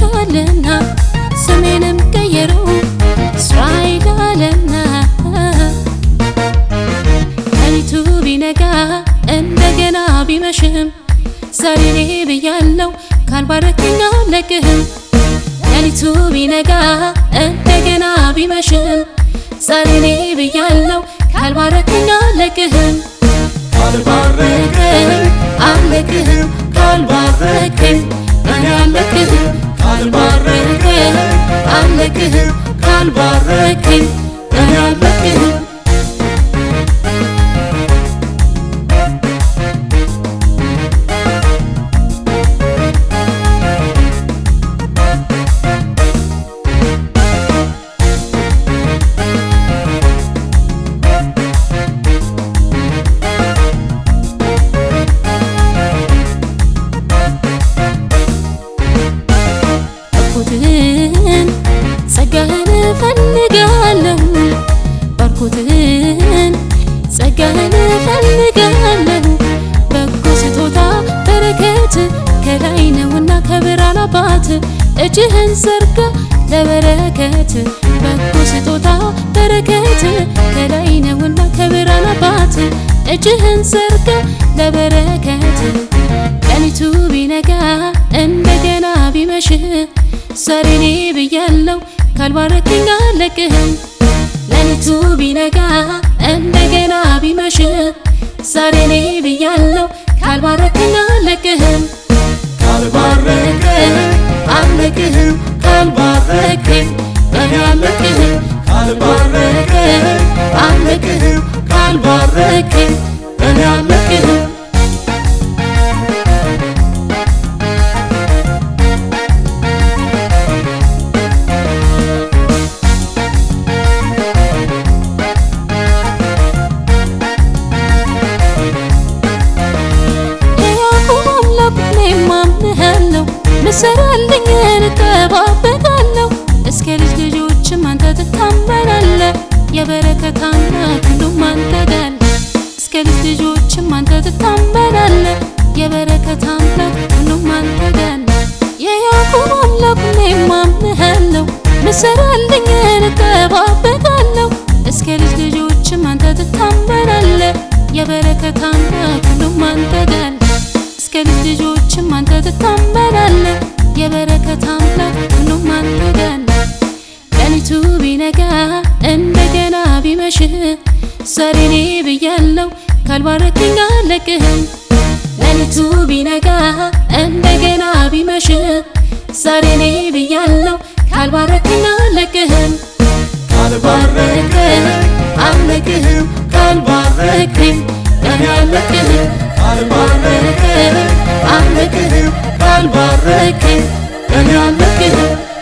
መርጧልና ስሜንም ቀየረው እስራኤል አለና ሌሊቱ ቢነጋ እንደገና ቢመሽም ዛሬ እኔ ብያለው ካልባረከኝ አልለቅህም። ሌሊቱ ቢነጋ እንደገና ቢመሽም ዛሬ እኔ ብያለው ካልባረከኝ አልለቅህም። ካልባረከኝ አልለቅህም ካልባረከኝ እኔ አልለቅህም ካልባረከኝ አልለቅህም ካልባረከኝ እኔ አልለቅህም ባርኮትህን ጸጋህን እፈልጋለሁ ባርኮትህን ጸጋህን እፈልጋለሁ በጎ ስጦታ በረከት ከላይ ነውና ከብርሃን አባት እጅህን ዘርጋ ለበረከት በጎ ስጦታ በረከት ከላይ ነውና ከብርሃን አባት እጅህን ዘርጋ ለበረከት ቀኒቱ ቢነጋ እንደገና ቢመሽ ዛሬ እኔ ብያለው ካልባረከኝ አልለቅህም። ሌሊቱ ቢነጋ እንደገና ቢመሽ ዛሬ እኔ ብያለው ካልባረከኝ አልለቅህም። ካልባረከኝ አልለቅህም ካልባረከኝ እኔ አልለቅህም ካልባረከኝ አልለቅህም ካልባረከኝ እኔ አልለቅህም ምሰራልኝ እንጠባበቃለሁ እስከ ልጅ ልጆችም አንተ ትታመናለህ። የበረከት አምላክ ሁሉም አንተ ጋር እስከ ልጅ ልጆችም አንተ ትታመናለህ። የበረከት አምላክ ሁሉም አንተ ጋር የያዕቆብ አምላክ እኔም አምንሃለሁ። ምሰራልኝ እንጠባበቃለሁ እስከ ልጅ ልጆችም አንተ ትታመናለህ። የበረከት አምላክ ሁሉም አንተ ጋር እስከ ልጅ ልጆችም አንተ ትታመናለህ። የበረከት አምላክ ሁሉም አንተ ጋር ቀኒቱ ቢነጋ እንደገና ቢመሽ ዛሬ እኔ ብያለው ካልባረከኝ አልለቅህም። ሌሊቱ ቢነጋ እንደገና ቢመሽ ዛሬ እኔ ብያለው ካልባረከኝ አልለቅህም። ካልባረከኝ አልለቅህም ካልባረከኝ እኔ አልለቅህም ካልባረከኝ አልለቅህም ካልባረከኝ እኔ አልለቅህም